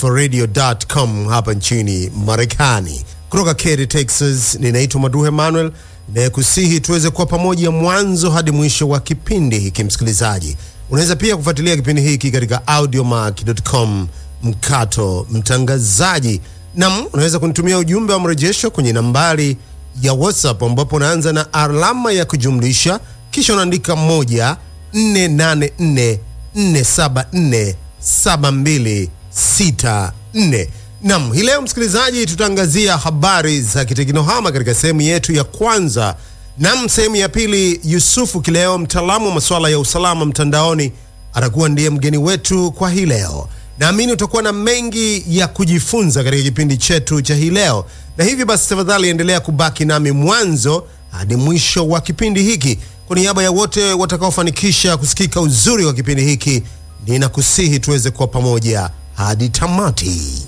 radio.com hapa nchini Marekani. Kutoka Katy, Texas, ninaitwa Maduhe Manuel nayekusihi tuweze kuwa pamoja mwanzo hadi mwisho wa kipindi hiki. Msikilizaji, unaweza pia kufuatilia kipindi hiki katika audiomack.com mkato mtangazaji, nam unaweza kunitumia ujumbe wa mrejesho kwenye nambari ya WhatsApp ambapo unaanza na alama ya kujumlisha kisha unaandika moja 484 474 7264. Nam, hii leo msikilizaji, tutaangazia habari za kiteknohama katika sehemu yetu ya kwanza. Nam, sehemu ya pili, Yusufu Kileo, mtaalamu wa masuala ya usalama mtandaoni, atakuwa ndiye mgeni wetu kwa hii leo. Naamini utakuwa na mengi ya kujifunza katika kipindi chetu cha hii leo, na hivi basi, tafadhali endelea kubaki nami mwanzo hadi mwisho wa kipindi hiki. Kwa niaba ya wote watakaofanikisha kusikika uzuri wa kipindi hiki, ninakusihi tuweze kuwa pamoja hadi tamati.